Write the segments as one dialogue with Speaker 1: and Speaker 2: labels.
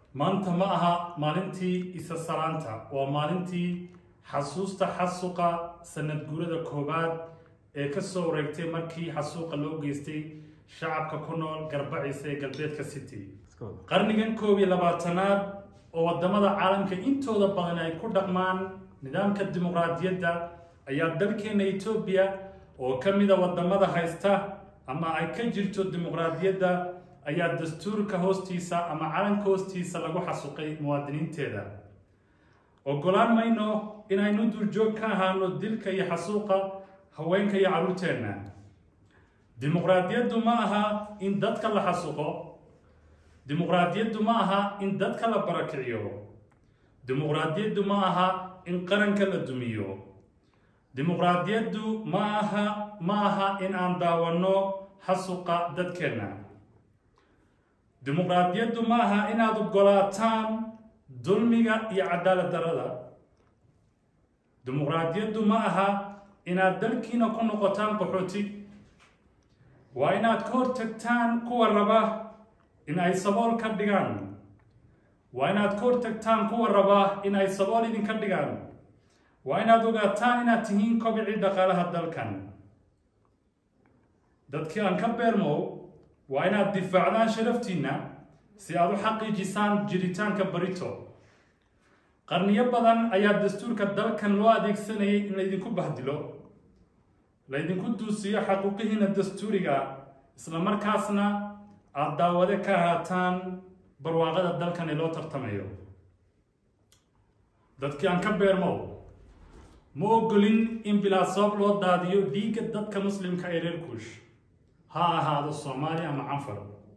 Speaker 1: maanta ma aha maalintii isa salaanta waa maalintii xasuusta xasuuqa sanad guurada koowaad ee ka soo wareegtay markii xasuuqa loo geystay shacabka ku nool garbaciisa ee galbeedka city qarnigan koob iyo labaatanaad oo wadamada caalamka intooda badan ay ku dhaqmaan nidaamka dimuqraadiyadda ayaa dalkeena etoobiya oo ka mida wadamada haysta ama ay ka jirto dimuqraadiyadda ayaa dastuurka hoostiisa ama calanka hoostiisa lagu xasuuqay muwaadiniinteeda ogolaan mayno inaynu duurjoog ka ahaano dilka iyo xasuuqa haweenka iyo carruurteenna dimuqraadiyaddu ma aha in dadka la xasuuqo dimuqraadiyaddu ma aha in dadka la barakiciyo dimuqraadiyaddu ma aha in qaranka la dumiyo dimuqraadiyaddu ma aha ma aha in aan daawanno xasuuqa dadkeenna dimuqraadiyaddu ma aha inaad ogolaataan dulmiga iyo cadaalad darada dimuqraadiyaddu ma aha inaad dalkiina ku noqotaan qaxooti waa inaad ka hortagtaan kuwa raba in ay sabool ka dhigaan waa inaad ka hortagtaan kuwa raba in ay sabool idinka dhigaan waa inaad ogaataan inaad tihiin kobicii dhaqaalaha dalkan dadkii aan ka beermow waa inaad difaacdaan sharaftiinna si aad u xaqiijisaan jiritaanka barito qarniyo badan ayaa dastuurka dalkan loo adeegsanayay in laydinku bahdilo laydinku duusiyo xaquuqihiina dastuuriga isla markaasna aada daawade ka ahaataan barwaaqada dalkan ee loo tartamayo dadkii aan ka beermow ma ogolin in bilaa sabab loo daadiyo dhiigga dadka muslimka ee reer kuush ha ahaado soomaali ama canfar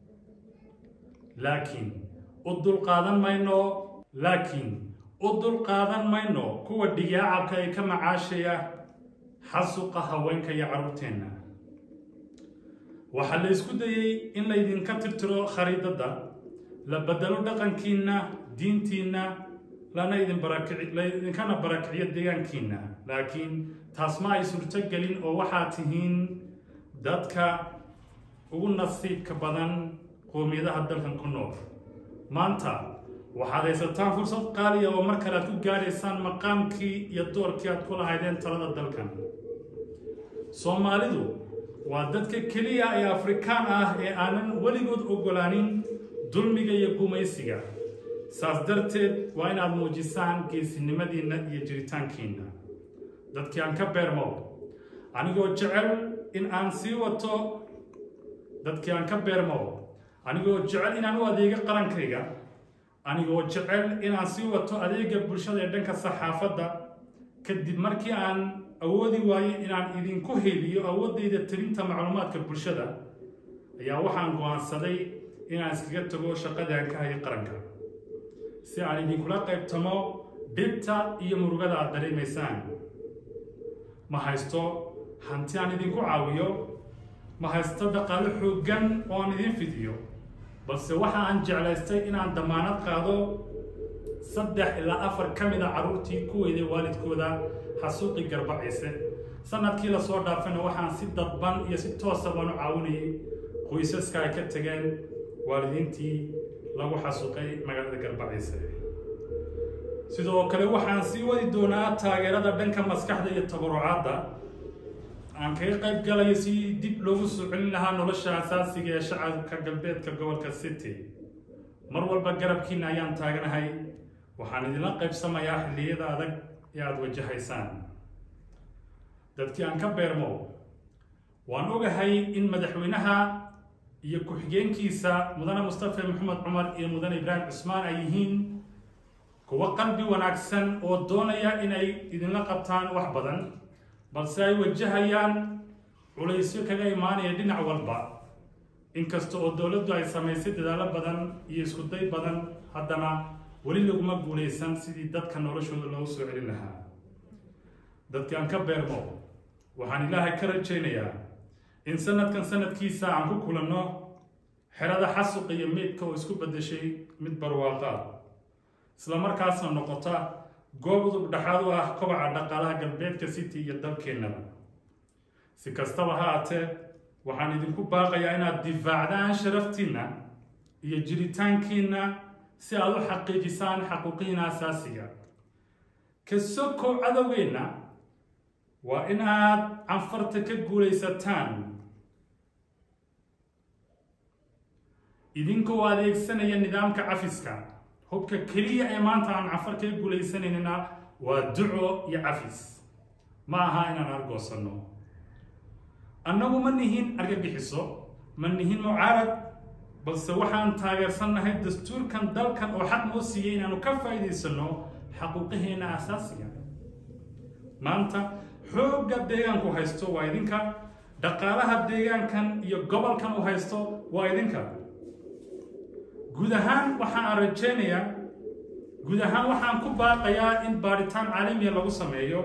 Speaker 1: laakiin u dulqaadan mayno laakiin u dulqaadan mayno kuwa dhigaacabka ee ka macaashaya xasuqa haweenka iyo carruurteenna waxaa la isku dayey in laydinka tirtiro khariidadda la bedelo dhaqankiinna diintiinna lana idin barakici laydinkana barakiciyo deegaankiinna laakiin taas ma ay suurto gelin oo waxaad tihiin dadka ugu nasiibka badan qoomiyadaha dalkan ku nool maanta waxaad haysataan fursad qaaliya oo mar kale aad ku gaadhaysaan maqaamkii iyo doorkii aad ku lahaydeen talada dalkan soomaalidu waa dadka keliya ee afrikaan ah ee aanan weligood ogolaanin dulmiga iyo gumaysiga saas darteed waa inaad muujisaan geesinimadiinna iyo jiritaankiinna dadkii aan ka beermow anigoo jecel in aan sii wato dadkii aan ka beermow anigoo jecel inaan u adeego qarankayga anigoo jecel inaan sii wato adeega bulshada ee dhanka saxaafadda kadib markii aan awoodi waayey inaan idinku heliyo awooddayda tirinta macluumaadka bulshada ayaa waxaan go-aansaday inaan iskaga tago shaqadaan ka hayo qaranka si aan idinkula qaybtamo dhibta iyo murugada aad dareemaysaan ma haysto hanti aan idinku caawiyo ma haysto dhaqaalo xooggan oo aan idin fidiyo balse waxa aan jeclaystay inaan damaanad qaado saddex ilaa afar ka mid a carruurtii ku weyday waalidkooda xasuuqii garbaciise sanadkii lasoo dhaafayna waxaan si dadban iyo si toosa baan u caawinayay qoysaska ay ka tageen waalidiintii lagu xasuuqay magaalada garbaciise sidoo kale waxaan sii wadi doonaa taageerada dhanka maskaxda iyo tabarucaadda aan kaga qayb galayo si dib loogu soo celin lahaa nolosha asaasiga ee shacabka galbeedka gobolka city mar walba garabkiina ayaan taaganahay waxaan idinla qaybsamayaa xilliyada adag ee aada wajahaysaan dadkii aan ka beermow waan ogahay in madaxweynaha iyo ku-xigeenkiisa mudane mustafa maxamed cumar iyo mudane ibraahim cusmaan ay yihiin kuwo qalbi wanaagsan oo doonaya inay idinla qabtaan wax badan balse ay wajahayaan culaysyo kaga imaanaya dhinac walba inkasta oo dowladdu ay samaysay dadaallo badan iyo iskuday badan haddana weli laguma guulaysan sidii dadka noloshooda loogu soo celin lahaa dadkii aan ka beermo waxaan ilaahay ka rajaynayaa in sanadkan sanadkiisa aan ku kulanno xerada xasuqa iyo meydka oo isku beddeshay mid barwaaqa isla markaasna noqota goob udub dhexaad u ah kobaca dhaqaalaha galbeedka city iyo dalkeennaba si kastaba ha aatee waxaan idinku baaqayaa inaad difaacdaan sharaftiinna iyo jiritaankiinna si aad u xaqiijisaan xaquuqihiina asaasiga ka sokow cadowgeenna waa inaad canfarta ka guulaysataan idinkoo adeegsanaya nidaamka cafiska hubka keliya ee maanta aan canfar kaga guulaysanayna waa duco iyo cafis ma aha inaan argoosanno annagu ma nihin argagixiso ma nihin mucaarad balse waxaan taageersannahay dastuurkan dalkan oo xaq noo siiyey inaanu ka faa'iidaysanno xaquuqaheena asaasiga maanta xoogga deegaanku haysto waa idinka dhaqaalaha deegaankan iyo gobolkan u haysto waa idinka guud ahaan waxaan rajaynayaa guud ahaan waxaan ku baaqayaa in baadhitaan caalamiya lagu sameeyo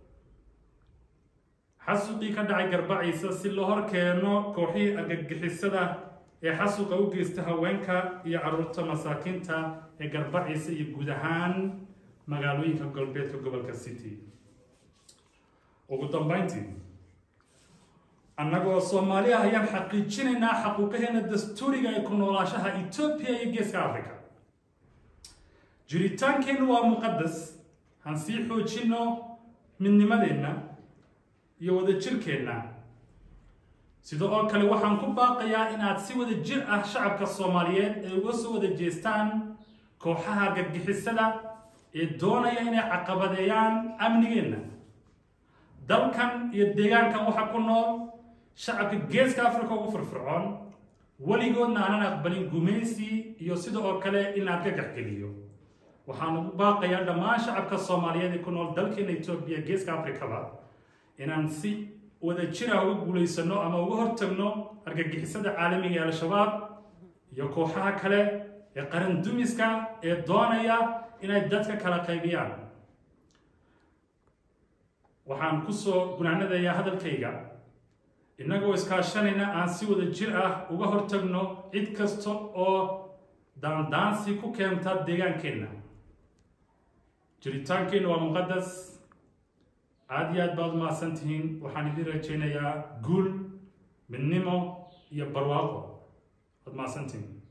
Speaker 1: xasuqii ka dhacay garbaciisa si loo hor keeno kooxihii argagixisada ee xasuqa u geysta haweenka iyo caruurta masaakiinta ee garbaciisa iyo guud ahaan magaalooyinka galbeedka gobolka city ugu dambayntii annagoo soomaali ah ayaan xaqiijinaynaa xaquuqaheena dastuuriga ee ku noolaashaha etoobiya iyo geeska africa jiritaankeennu waa muqadas han sii xoojinno midnimadeenna iyo wadajirkeenna sida oo kale waxaan ku baaqayaa inaad si wada jir ah shacabka soomaaliyeed ay uga soo wada jeestaan kooxaha gargixisada ee doonaya inay caqabadeeyaan amnigeenna dalkan iyo deegaankan waxa ku nool shacabka geeska africa ugu firfircoon weligoodna aanan aqbalin gumaysi iyo sida oo kale in aad ka gaxgeliyo waxaan ugu baaqayaa dhammaan shacabka soomaaliyeed ee ku nool dalkeena etoobiya geeska africaba inaan si wada jira uga guulaysano ama uga hortagno argagixisada caalamiga ee al-shabaab iyo kooxaha kale ee qaran dumiska ee doonaya inay dadka kala qaybiyaan waxaan kusoo gunaanadayaa hadalkayga innagoo iskaashanayna aan si wada jir ah uga hortagno cid kasta oo daandaansi ku keenta deegaankeenna jiritaankeenna waa muqadas aada iyo aad baad umahadsan tihiin waxaan idin rajaynayaa guul midnimo iyo barwaaqo waad mahadsantihiin